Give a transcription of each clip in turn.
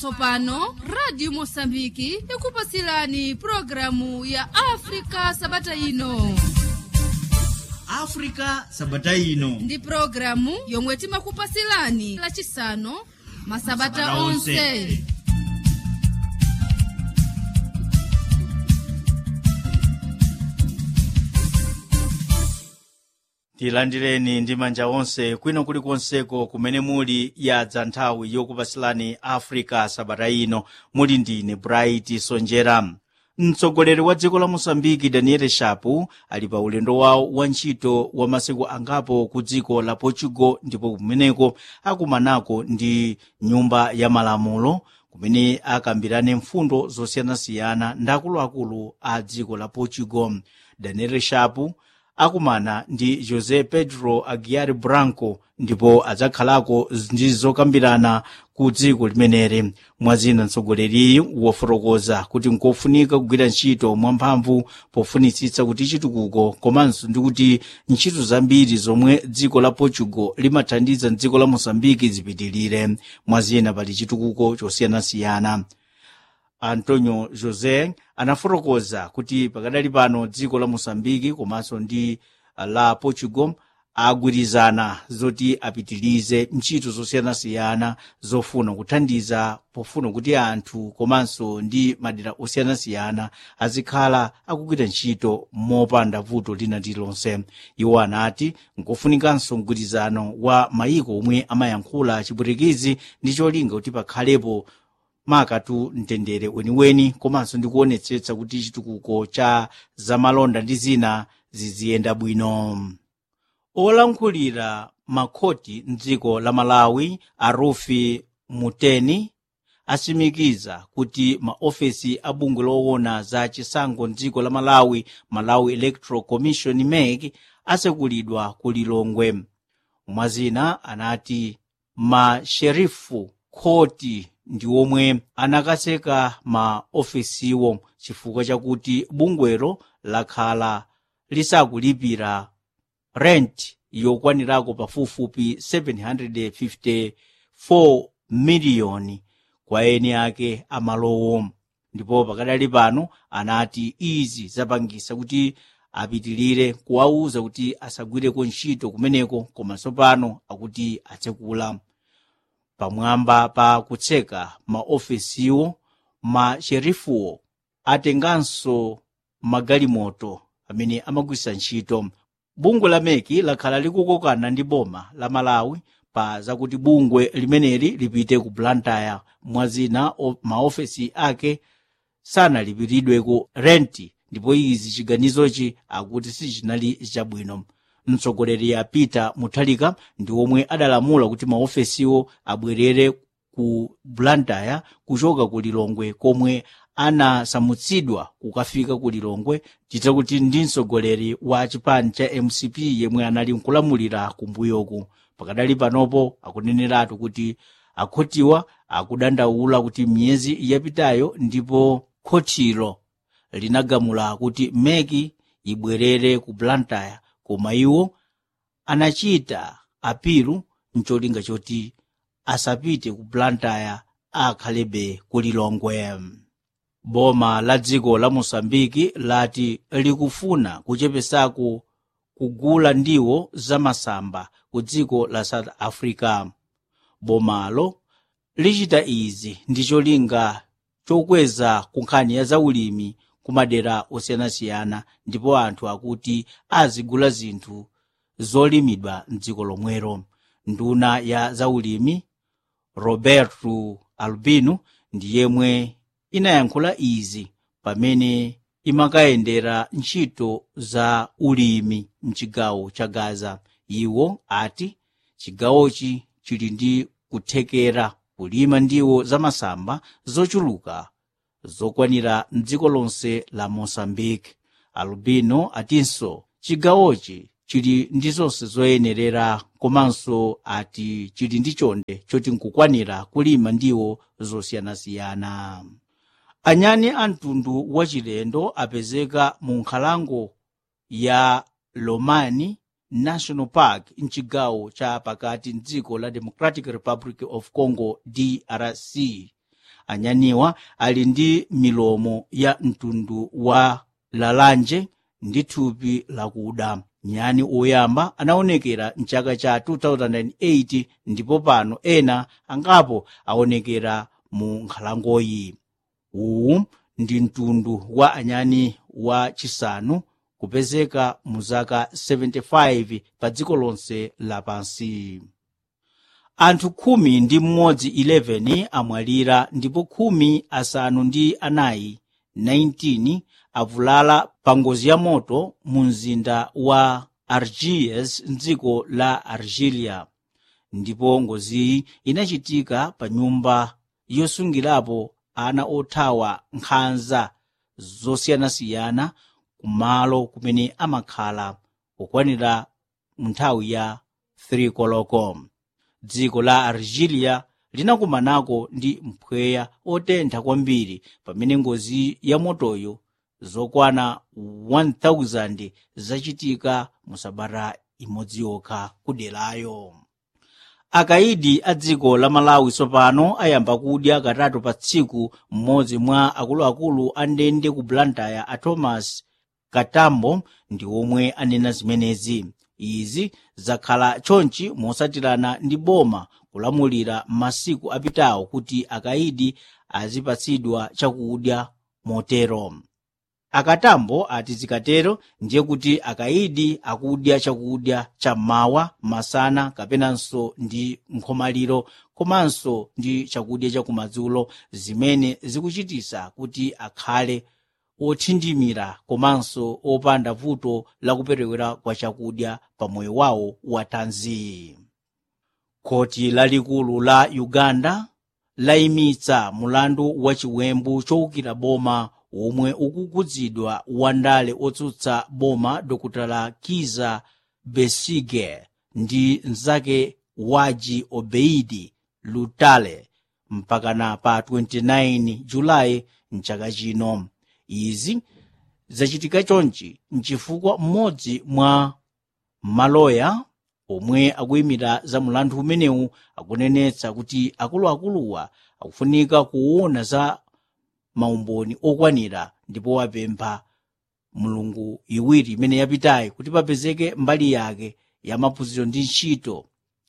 tsopano radio mosambiki ikupasilani programu ya afrika sabata ino africa sabata ino ndi programu yomwe timakupasilani lachisanu masabata Masabata onse. onse tilandireni ndi manja onse kwino kulikonseko kumene muli yadza nthawi yokupasilani africa sabata ino muli ndine bright sonjera mtsogoleri wa dziko la mosambiki daniel shapu ali pa ulendo wawo wa ntchito wa masiku angapo ku dziko la portugal ndipo kumeneko akumanako ndi nyumba ya malamulo kumene akambirane mfundo zosiyanasiyana ndi akuluakulu a dziko la portugal daniel shapu akumana ndi josé pedro aguiar branco ndipo adzakhalako ndi zokambirana ku dziko limeneli mwazina mtsogoleriyi wafotokoza kuti nkofunika kugwira ntchito mwamphamvu pofunitsitsa kuti chitukuko komanso ndi kuti ntchito zambiri zomwe dziko la portugal limathandiza dziko la mosambiki zipitilire mwazina pali chitukuko chosiyanasiyana antonio josé anafotokoza kuti pakadali pano dziko la mosambiki komanso ndi la portugal agwirizana zoti apitilize ntchito zosiyanasiyana zofuna kuthandiza pofuna kuti anthu komanso ndi madera osiyanasiyana azikhala akugwira ntchito mopanda vuto lina lililonse iwo anati nkofunikanso mgwirizano wa mayiko omwe amayankhula chipwitikizi ndi cholinga kuti pakhalepo makatu mtendere weniweni komanso ndi kuonetsetsa kuti chitukuko cha zamalonda ndi zina ziziyenda bwino olankhulira makhoti mdziko la malawi arufi muteni asimikiza kuti maofesi a bungwe loona za chisankho mdziko la malawi malawi electoral commission mec asekulidwa ku lilongwe mwazina anati masherifu khoti ndi omwe anakaseka ma ofesiwo chifukwa chakuti bungwelo lakhala lisakulipira rent yokwanirako pafupifupi 754 miliyoni kwa eni ake amalowo ndipo pakadali pano anati izi zapangisa kuti apitilire kuwauza kuti asagwireko ntchito kumeneko komanso pano akuti atsekula pamwamba pa kutseka maofesiwo masherifuwo atenganso magalimoto amene amagwisa ntchito bungwe la meki lakhala likukokana ndi boma la malawi pa zakuti bungwe limeneli lipite ku blantyre mwazina o- maofesi ake sanalipiridweko renti ndipo izi chiganizochi akuti sichinali chabwino mtsogoleri a peter muthalika ndi omwe adalamula kuti maofesiwo abwerere ku blantyre kuchoka ku lilongwe komwe anasamutsidwa kukafika ku lilongwe chita kuti ndi mtsogoleri wa chipani cha mcp yemwe anali nkulamulira kumbuyoku pakadali panopo akuneneratu kuti akhotiwa akudandaula kuti miyezi yapitayo ndipo khotilo linagamula kuti meki ibwerere ku blantyre koma iwo anachita apilu mcholinga choti asapite ku blantyre akhalebe ku lilongwe boma la dziko la mosambiki lati likufuna kuchepesako kugula ndiwo zamasamba ku dziko la south africa bomalo lichita izi ndi cholinga chokweza kunkhani ya zaulimi ku madera osiyanasiyana ndipo anthu akuti azigula zinthu zolimidwa mdziko lomwero nduna ya zaulimi roberto albino ndi yemwe inayankhula izi pamene imakayendera ntchito za ulimi mchigawo cha gaza iwo ati chigawochi chili ndi kuthekera kulima ndiwo zamasamba zochuluka zokwanira mdziko lonse la mosambike albino atinso chigawochi chili ndi zonse zoyenerera komanso ati chili ndi chonde choti nkukwanira kulima ndiwo zosiyanasiyana anyani a mtundu wachilendo apezeka mu nkhalango ya lomani national park mchigawo cha pakati mdziko la democratic republic of congo drc anyaniwa ali ndi milomo ya mtundu wa lalanje ndi thupi lakuda nyani oyamba anaonekera mchaka cha 2008 ndipo pano ena angapo aonekera mu nkhalangoyi uwu ndi mtundu wa anyani wa chisanu kupezeka mu zaka 75 pa dziko lonse lapansi anthu khumi ndi mmodzi 11 amwalira ndipo khumi asanu ndi anayi 19 avulala pa ngozi ya moto mu mzinda wa argies mdziko la argilia ndipo ngoziyi inachitika pa nyumba yosungirapo ana othawa nkhanza zosiyanasiyana kumalo kumene amakhala kukwanira nthawi ya 3 koloko dziko la argilia linakumanako ndi mpweya otentha kwambiri pamene ngozi ya motoyo zokwana 1000 zachitika mu sabata imodzi yokha kuderayo akaidi a dziko la malawi tsopano ayamba kudya katatu pa tsiku mmodzi mwa akuluakulu a ndende ku blantyre a thomas katambo ndi omwe anena zimenezi izi zakhala chonchi mosatirana ndi boma kulamulira masiku apitawo kuti akaidi azipatsidwa chakudya motero akatambo ati zikatero ndiye kuti akaidi akudya chakudya chammawa masana kapenanso ndi nkhomaliro komanso ndi chakudya chakumadzulo zimene zikuchitisa kuti akhale othindimira komanso opanda vuto lakuperewera kwa chakudya pa moyo wawo wa thanzi khoti lalikulu la uganda layimitsa mulandu wa chiwembu chowukira boma omwe ukukhudzidwa wandale otsutsa boma dr kiza besige ndi mnzake waji obeidi lutale mpakana pa 29 julayi mchaka chino izi zachitika chonchi nchifukwa mmodzi mwa maloya omwe akuyimira za mulandu umenewu akunenetsa kuti akuluakuluwa akufunika kuona za maumboni okwanira ndipo wapempha mulungu iwiri imene yapitayi kuti papezeke mbali yake ya maphunziro ndi ntchito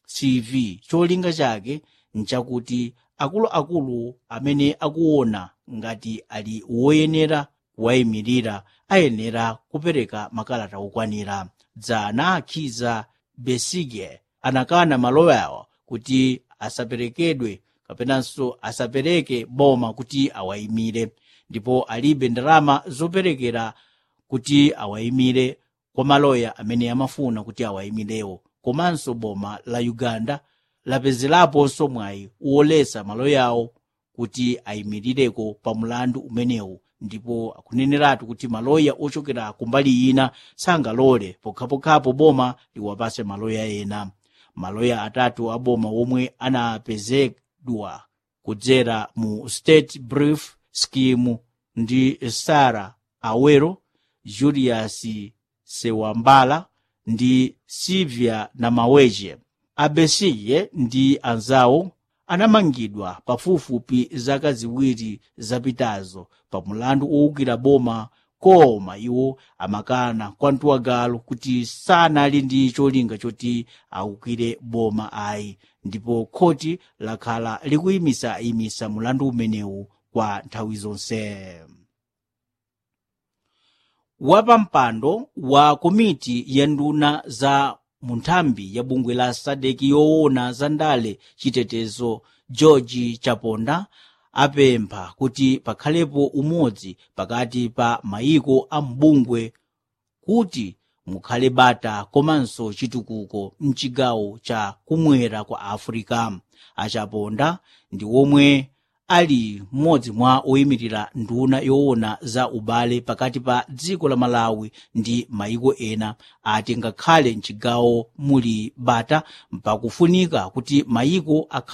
cv cholinga chake nchakuti akuluakulu amene akuona ngati ali woyenera kuwayimirira ayenera kupereka makalata okwanira dzana akhiza besige anakana maloyawa kuti asaperekedwe kapenanso asapereke boma kuti awayimire ndipo alibe ndalama zoperekera kuti awayimire kwa maloya amene amafuna kuti awayimirewo komanso boma la uganda lapezeraponso mwayi woletsa maloyawo kuti ayimirireko pa mulandu umenewu ndipo akuneneratu kuti maloya ochokera kumbali ina sangalole pokhapokhapo boma liwapase maloya ena maloya atatu a boma omwe anapezedwa kudzera mu state brief scheme ndi sara awero julius sewambala ndi silvia namaweje abesige ndi anzawo anamangidwa pafupifupi zaka ziwiri zapitazo pa mulandu owukira boma koma iwo amakana kwa mtuwagalo kuti sanali ndi cholinga choti awukire boma ayi ndipo khoti lakhala likuyimisa-yimisa mulandu umenewu kwa nthawi zonse wapampando wa komiti ya nduna za munthambi ya bungwe la sadeki yoona za ndale chitetezo george chaponda apempha kuti pakhalepo umodzi pakati pa mayiko a mbungwe kuti mukhale bata komanso chitukuko mchigawo cha kumwera kwa africa achaponda ndi omwe ali mmodzi mwa oyimirira nduna yoona za ubale pakati pa dziko la malawi ndi mayiko ena ati ngakhale mchigawo muli bata pakufunika kuti mayiko akhale